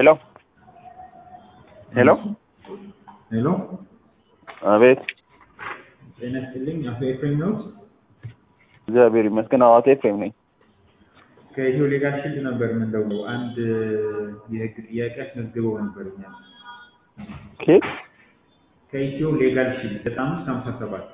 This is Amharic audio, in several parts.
ሄሎ ሄሎ ሄሎ አቤት ጤና ይስጥልኝ። አቶ ኤፍሬም ነው። እግዚአብሔር ይመስገን። አዎ አቶ ኤፍሬም ነኝ። ከኢትዮ ሌጋል ሺልድ ነበር የምንደውለው። አንድ የህግ ጥያቄ አስመዝግበው ነበር እኛ ኬት ከኢትዮ ሌጋል ሺልድ በጣም ሀምሳ ሰባት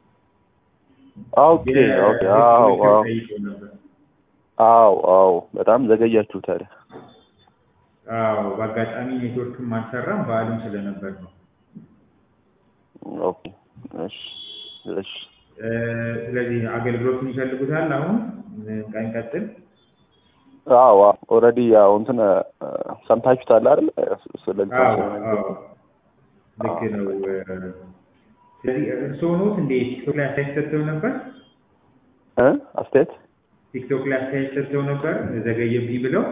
ኦኬ ኦኬ። አዎ አዎ ጠይቀው ነበር። አዎ አዎ። በጣም ዘገያችሁ ታዲያ። አዎ በአጋጣሚ ኔትወርክም አልሰራም በዓልም ስለነበር ነው። ኦኬ እሺ እሺ። እ፣ ስለዚህ አገልግሎቱን ይፈልጉታል። አሁን ቀንቀጥል አዎ ኦልሬዲ ያው እንትን እ፣ ሰምታችሁታል አይደል? ስለ አዎ አዎ ልክ ነው። ስለዚህ እርስዎ ኖት እንዴ ቲክቶክ ላይ አስተያየት ሰጥተው ነበር? እ አስተያየት ቲክቶክ ላይ አስተያየት ሰጥተው ነበር ዘገየብኝ ብለው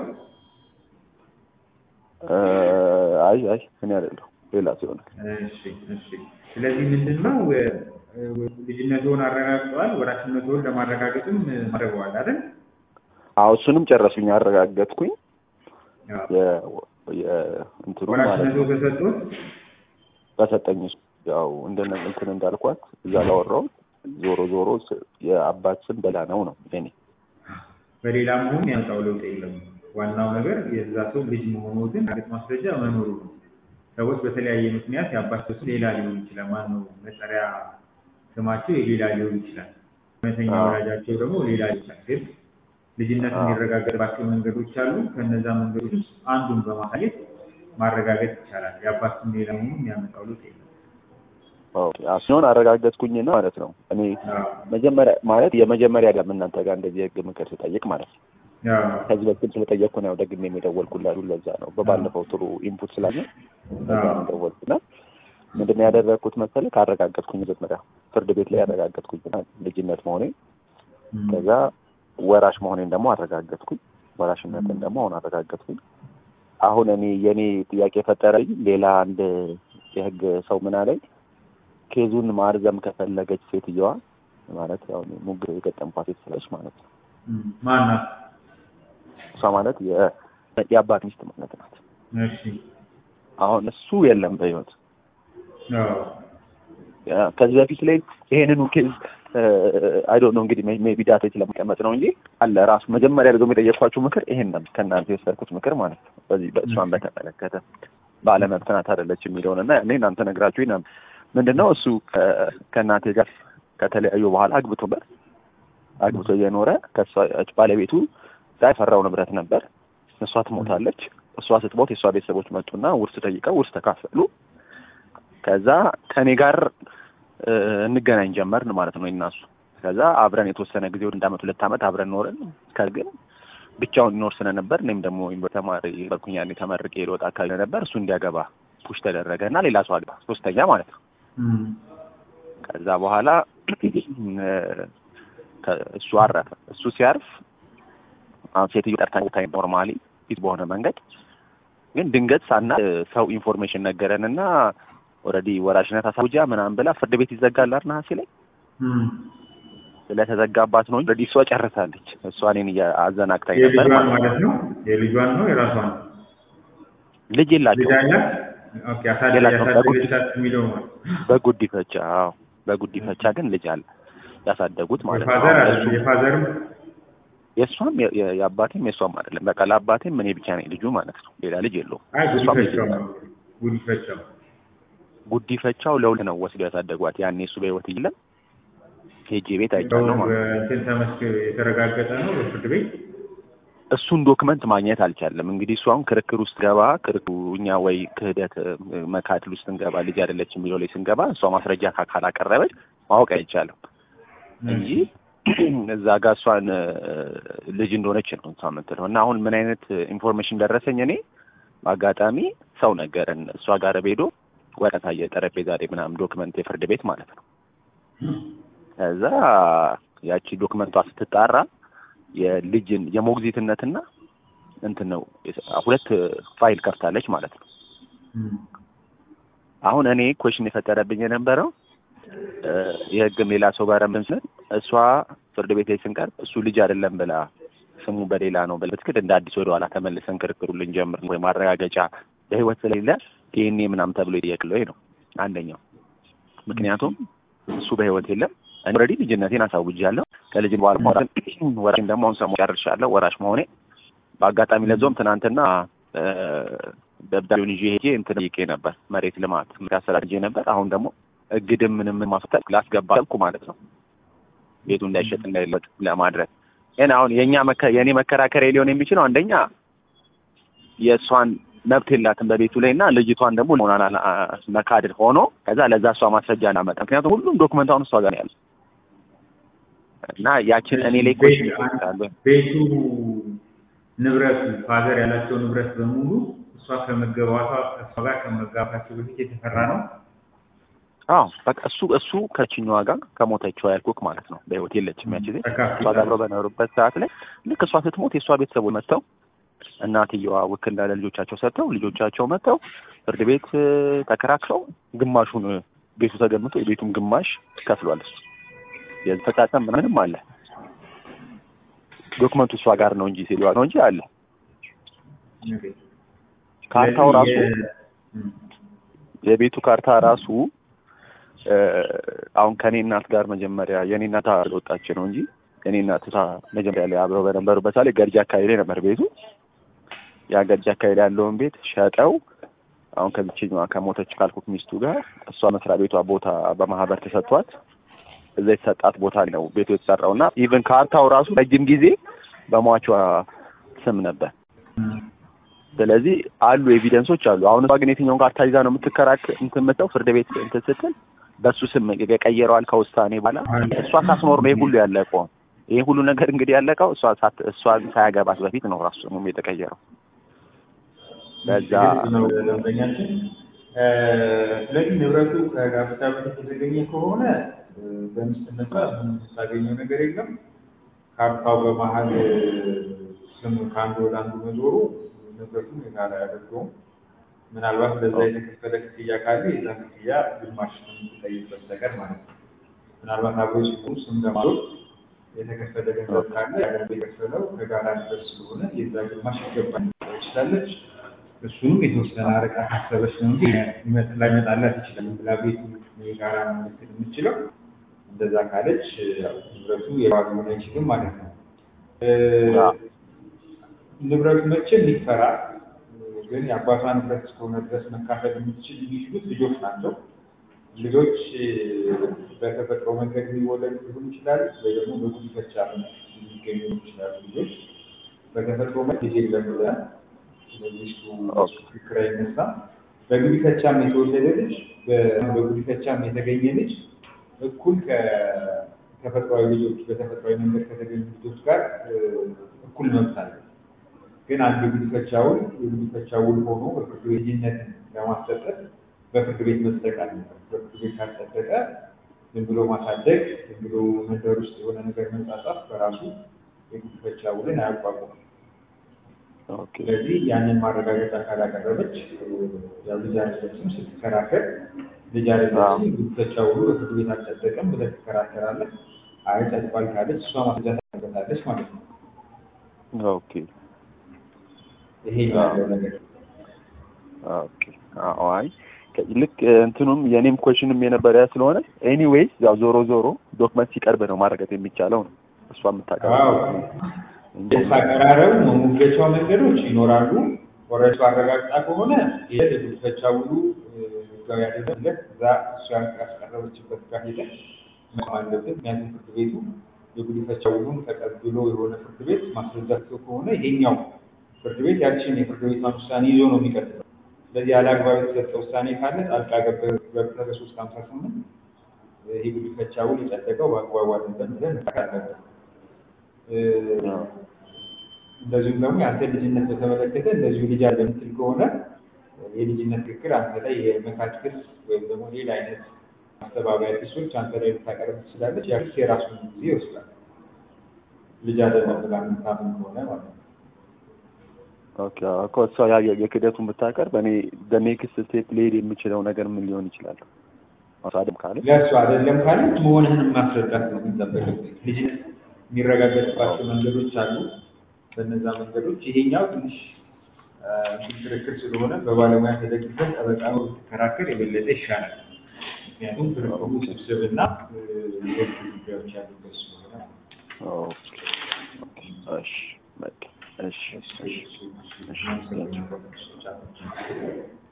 እ፣ አይ አይ እኔ አይደለሁ ሌላ ሲሆን እሺ እሺ። ስለዚህ ምንድን ነው እ፣ ልጅነትዎን አረጋግጠዋል፣ ወራሽነትዎን ለማረጋገጥም ማድረገዋል አይደል? አዎ እሱንም ጨረሱኝ፣ አረጋገጥኩኝ። አዎ። የ የእንትኑ ማለት ወራሽነትዎ ነው ተሰጥቶት በሰጠኝ ያው እንደነ እንትን እንዳልኳት እዛ ላወራው ዞሮ ዞሮ ስ- የአባት ስም በላ ነው ነው የኔ በሌላ መሆን ያመጣው ለውጥ የለም። ዋናው ነገር የዛ ሰው ልጅ መሆኑ ግን እርግጥ ማስረጃ መኖሩ ነው። ሰዎች በተለያየ ምክንያት የአባቸው ስም ሌላ ሊሆን ይችላል። ማነው መጠሪያ ስማቸው የሌላ ሊሆን ይችላል። እውነተኛ አዎ። ወላጃቸው ደግሞ ሌላ ሊሆን ይችላል። ግን ልጅነት አዎ። የሚረጋገጥባቸው መንገዶች አሉ። ከነዛ መንገዶች ውስጥ አንዱን በማሳየት ማረጋገጥ ይቻላል። የአባት ስም ሌላ መሆኑን የሚያመጣው ለውጥ የለም። ኦኬ ሲሆን አረጋገጥኩኝ ነው ማለት ነው። እኔ አዎ። መጀመሪያ ማለት የመጀመሪያ ጋር እናንተ ጋር እንደዚህ የህግ ምክር ስጠይቅ ማለት ነው። አዎ። ከዚህ በፊት ስለጠየቅኩ ነው ደግሜ የሚደወልኩላሉ። ለዛ ነው በባለፈው ጥሩ ኢንፑት ስላለ ለዛ ነው የደወልኩና ምንድን ነው ያደረግኩት መሰለህ? ካረጋገጥኩኝ መጀመሪያ ፍርድ ቤት ላይ ያረጋገጥኩኝ ልጅነት መሆኔን እም። ከዛ ወራሽ መሆኔን ደግሞ አረጋገጥኩኝ። ወራሽነትን ደግሞ አሁን አረጋገጥኩኝ። አሁን እኔ የኔ ጥያቄ የፈጠረኝ ሌላ አንድ የህግ ሰው ምን አለኝ፣ ኬዙን ማርዘም ከፈለገች ሴትየዋ ማለት ያው እኔ ሙግ የገጠምኳት ሴት ስለች ማለት ነው። እም። ማናት? እሷ ማለት የ- የአባት ሚስት ማለት ናት። እሺ። አሁን እሱ የለም በህይወት አዎ። ያ- ከዚህ በፊት ላይ ይሄንኑ ኬዝ አይዶ ነው እንግዲህ ሜቢ ዳታ ስለሚቀመጥ ነው እንጂ አለ ራሱ መጀመሪያ ደግሞ የጠየኳችሁ ምክር ይሄን ነው ከእናንተ የወሰድኩት ምክር ማለት ነው። በዚህ በእሷን በተመለከተ ባለመብት ናት አይደለች የሚለውን እና እኔ እናንተ ነግራችሁ ና ምንድን ነው እሱ ከ- ከእናቴ ጋር ከተለያዩ በኋላ አግብቶበት አግብቶ እየኖረ ከእሷ ባለቤቱ ጋር የፈራው ንብረት ነበር። እሷ ትሞታለች። እሷ ስትሞት የእሷ ቤተሰቦች መጡና ውርስ ጠይቀው ውርስ ተካፈሉ። ከዛ ከእኔ ጋር እ፣ እንገናኝ ጀመርን ማለት ነው እና እሱ ከዛ አብረን የተወሰነ ጊዜ ወደ አንድ አመት ሁለት አመት አብረን ኖርን። ከግን ብቻውን ይኖር ስለነበር እኔም ደግሞ ዩኒቨርሲቲ ተማሪ በርኩኛ ተመርቄ ልወጣ አካባቢ ነበር እሱ እንዲያገባ ፑሽ ተደረገ እና ሌላ ሰው አግባ ሶስተኛ ማለት ነው። እም። ከዛ በኋላ እ፣ ከ- እሱ አረፈ። እሱ ሲያርፍ አሁን ሴትዮ ጠርታኝ ታይ ኖርማሊ ፊት በሆነ መንገድ ግን ድንገት ሳና ሰው ኢንፎርሜሽን ነገረን እና ኦልሬዲ ወራሽነት አሳውጃ ምናምን ብላ ፍርድ ቤት ይዘጋል አይደል ነሐሴ ላይ እም። ስለተዘጋባት ነው እንጂ ኦልሬዲ እሷ ጨርሳለች። እሷ እኔን እያ- አዘናግታኝ ነበር የልጇን ማለት ነው። ማለት ነው። የልጇን ነው የራሷን ነው? ልጅ የላቸው ልጅ አላት? ኦኬ። አሳደ- የላቸውም። ያሳደገቻት የሚለው ማለት ነው። በጉዲፈቻ አዎ፣ በጉዲፈቻ ግን ልጅ አለ ያሳደጉት ማለት ነው። የፋዘር አሁን አለ እሱ የፋዘርም የእሷም የ- የ- የአባቴም የእሷም አይደለም። በቃ ለአባቴም እኔ ብቻ ነኝ ልጁ ማለት ነው። ሌላ ልጅ የለውም። አይ እሷም ልጅ ጉዲፈቻው የላትም። ነው ጉዲፈቻው ጉዲፈቻው ለሁለት ነው ወስደው ያሳደጓት። ያኔ እሱ በህይወት እያለ ሄጄ ቤት አይቻለሁ ማለት ነው። እንትን ተመስክ የተረጋገጠ ነው በፍርድ ቤት እሱን ዶክመንት ማግኘት አልቻለም። እንግዲህ እሱ አሁን ክርክር ውስጥ ገባ ክርክሩ እኛ ወይ ክህደት እ፣ መካድል ውስጥ ስንገባ ልጅ አይደለች የሚለው ላይ ስንገባ እሷ ማስረጃ ካ- ካላቀረበች ማወቅ አይቻልም እንጂ እዛ ጋር እሷን እ፣ ልጅ እንደሆነች ነው እሷ የምትለው እና አሁን ምን አይነት ኢንፎርሜሽን ደረሰኝ እኔ በአጋጣሚ ሰው ነገረን። እሷ ጋር ሄዶ ወረቀት አየ ጠረጴዛ ላይ ምናምን ዶክመንት የፍርድ ቤት ማለት ነው። ከዛ ያቺ ዶክመንቷ ስትጣራ የልጅን የሞግዚትነትና እንትን ነው ሁለት ፋይል ከፍታለች ማለት ነው። እም። አሁን እኔ ኮሽን የፈጠረብኝ የነበረው እ፣ የህግም ሌላ ሰው ጋር ምስል እሷ ፍርድ ቤት ላይ ስንቀርብ እሱ ልጅ አይደለም ብላ ስሙ በሌላ ነው በትክክል እንደ አዲስ ወደ ኋላ ተመልሰን ክርክሩ ልንጀምር ወይ ማረጋገጫ በህይወት ስለሌለ ዲኤንኤ ምናምን ተብሎ ይጠየቅለው ይሄ ነው አንደኛው። ምክንያቱም እሱ በህይወት የለም። እኔ ኦልሬዲ ልጅነቴን አሳውጃለሁ። ከልጅ በኋላ ወራሽን ደግሞ አሁን ሰሞኑን ጨርሻለሁ ወራሽ መሆኔ በአጋጣሚ ለዞም ትናንትና ደብዳቤውን ይዤ ሄጄ እንትን ጠይቄ ነበር መሬት ልማት ያሰራጄ ነበር። አሁን ደግሞ እግድም ምንም ማስፈጠር ላስገባ ልኩ ማለት ነው ቤቱ እንዳይሸጥ እንዳይለጥ ለማድረግ ግን አሁን የእኛ የእኔ መከራከሪያ ሊሆን የሚችለው አንደኛ የእሷን መብት የላትም በቤቱ ላይ እና ልጅቷን ደግሞ ሆና መካድር ሆኖ ከዛ ለዛ እሷ ማስረጃ እናመጣ። ምክንያቱም ሁሉም ዶክመንት አሁን እሷ ጋር ነው ያለው እና ያችን እኔ ላይ ኮሽ ቤቱ ንብረቱ ፋዘር ያላቸው ንብረት በሙሉ እሷ ከመገባቷ እሷ ጋር ከመጋባታቸው በፊት የተፈራ ነው። አዎ በቃ እሱ እሱ ከችኛዋ ጋር ከሞተችዋ ያልኩክ ማለት ነው። በህይወት የለችም ያቺ ዜ እሷ ጋር አብረው በኖሩበት ሰዓት ላይ ልክ እሷ ስትሞት የእሷ ቤተሰቦች መጥተው እናትየዋ ውክልና ለልጆቻቸው ሰጥተው ልጆቻቸው መጥተው ፍርድ ቤት ተከራክረው ግማሹን ቤቱ ተገምቶ የቤቱን ግማሽ ከፍሏል። እሱ የተፈጻጸም ምንም አለ ዶክመንቱ እሷ ጋር ነው እንጂ ሴትዮዋ ነው እንጂ አለ ካርታው ራሱ የቤቱ ካርታ ራሱ አሁን ከኔ እናት ጋር መጀመሪያ የኔ እናት አልወጣች ነው እንጂ የኔ እናት መጀመሪያ ላይ አብረው በነበሩበት ላይ ገርጂ አካባቢ ላይ ነበር ቤቱ። ያ ገርጂ አካባቢ ላይ ያለውን ቤት ሸጠው አሁን ከዚችኛዋ ከሞተች ካልኩት ሚስቱ ጋር እሷ መስሪያ ቤቷ ቦታ በማህበር ተሰጥቷት እዛ የተሰጣት ቦታ ነው ቤቱ የተሰራው እና ኢቨን ካርታው ራሱ ረጅም ጊዜ በሟቿ ስም ነበር። ስለዚህ አሉ ኤቪደንሶች አሉ። አሁን እሷ ግን የትኛውን ካርታ ይዛ ነው የምትከራክ እንትን የምትለው ፍርድ ቤት እንትን ስትል በሱ ስም የቀየረዋል ከውሳኔ በኋላ እሷ ሳትኖር ነው ይህ ሁሉ ያለቀው። ይህ ሁሉ ነገር እንግዲህ ያለቀው እሷ እሷን ሳያገባት በፊት ነው ራሱ ስሙም የተቀየረው። በዛ ደንበኛችን ስለዚህ ንብረቱ ከጋብቻ በፊት የተገኘ ከሆነ በሚስትነቷ የምታገኘው ነገር የለም። ካርታው በመሀል ስም ከአንዱ ወደ አንዱ መዞሩ ንብረቱን የጋራ ያደርገውም። ምናልባት ለዛ የተከፈለ ክፍያ ካለ የዛ ክፍያ ግማሽ የምትጠይቅ በስተቀር ማለት ነው። ምናልባት አብሮ ሲሆኑ ስም ለማዞር የተከፈለ ገንዘብ ካለ ያገንዘብ የከፈለው ከጋራ ንብረት ስለሆነ የዛ ግማሽ ይገባል ትችላለች። እሱንም የተወሰነ አረቃ ካሰበች ነው እንጂ ላይመጣላት ይችላል ብላ ቤቱ የጋራ ምልክት የምችለው እንደዛ ካለች ንብረቱ የባል ሆነ አይችልም ማለት ነው። ንብረቱ መቼም ሊፈራ ግን የአባቷ ንብረት እስከሆነ ድረስ መካፈል የምትችል የሚችሉት ልጆች ናቸው። ልጆች በተፈጥሮ መንገድ የሚወለዱ ሊሆኑ ይችላሉ፣ ወይ ደግሞ በጉዲፈቻ የሚገኙ ይችላሉ። ልጆች በተፈጥሮ መንገድ ልጅ የለም ብለን ሚስቱ ክርክር አይነሳ። በጉዲፈቻም የተወለደ ልጅ በጉዲፈቻም የተገኘ ልጅ እኩል ከተፈጥሯዊ ልጆች በተፈጥሯዊ መንገድ ከተገኙ ልጆች ጋር እኩል መብት አለ። ግን አንድ የጉዲፈቻ ውል የጉዲፈቻ ውል ሆኖ በፍርድ ቤት ልጅነትን ለማሰጠት በፍርድ ቤት መጽደቅ አለበት። በፍርድ ቤት ካልጸደቀ ዝም ብሎ ማሳደግ፣ ዝም ብሎ መንደር ውስጥ የሆነ ነገር መንጻጻፍ በራሱ የጉዲፈቻ ውልን አያቋቁም። ስለዚህ ያንን ማረጋገጫ ካላቀረበች ያው ልጅ አይደለችም ስትከራከር ልጅ አይደለችም ጉዲፈቻ ውሉ በፍርድ ቤት አልጸደቀም ብለህ ትከራከራለህ። አይ ጸድቋል ካለች እሷ ማስረጃ ታቀርባለች ማለት ነው። ኦኬ ይሄ ያለው ነገር ኦኬ። አይ ልክ እንትኑም የኔም ኮሽንም የነበረ ስለሆነ ኤኒዌይስ ያው ዞሮ ዞሮ ዶክመንት ሲቀርብ ነው ማረጋገጥ የሚቻለው ነው እሷ የምታቀርበው አቀራረቡ መሞገቻ መንገዶች ይኖራሉ። ወረቱ አረጋግጣ ከሆነ ይሄ የጉዲፈቻ ውሉ ህጋዊ አይደለም እዛ እሷ ያስቀረበችበት ጋር ሄደን መስማት አለብን። ምክንያቱም ፍርድ ቤቱ የጉዲፈቻ ውሉን ተቀብሎ የሆነ ፍርድ ቤት ማስረጃ ከሆነ ይሄኛው ፍርድ ቤት ያችን የፍርድ ቤቷን ውሳኔ ይዞ ነው የሚቀጥለው። ስለዚህ ያለ አግባብ የተሰጠ ውሳኔ ካለ ጣልቃ ገብተህ በሶስት ሀምሳ ስምንት ይህ ጉዲፈቻ ውል የጸደቀው በአግባቡ አይደለም ብለን አለብን። እንደዚሁም ደግሞ የአንተ ልጅነት በተመለከተ እንደዚሁ ልጅ አለ የምትል ከሆነ የልጅነት ክርክር አንተ ላይ የመካድ ክስ ወይም ደግሞ ሌላ አይነት ማስተባበያ ክሶች አንተ ላይ ልታቀርብ ትችላለች። ያ ክስ የራሱን ጊዜ ይወስዳል። ልጅ አይደለም ብላ የምታምን ከሆነ ማለት ነው። ኦኬ እኮ እሷ ያ የክደቱን ብታቀርብ እኔ በኔክስት ስቴፕ ሊሄድ የምችለው ነገር ምን ሊሆን ይችላል? አሳድም ካለ ለእሱ አይደለም ካለች መሆንህን ማስረዳት ነው የሚጠበቅብህ። ልጅነት የሚረጋገጥባቸው መንገዶች አሉ። በእነዛ መንገዶች ይሄኛው ትንሽ አ፣ ክርክር ስለሆነ በባለሙያ ተደግፈን ጠበቃ ነው ብትከራከር የበለጠ ይሻላል። ምክንያቱም ክርክሩ ውስብስብና እ፣ የህግ ጉዳዮች ያሉበት ስለሆነ ኦኬ እሺ በቃ እሺ እሺ እሺ እሺ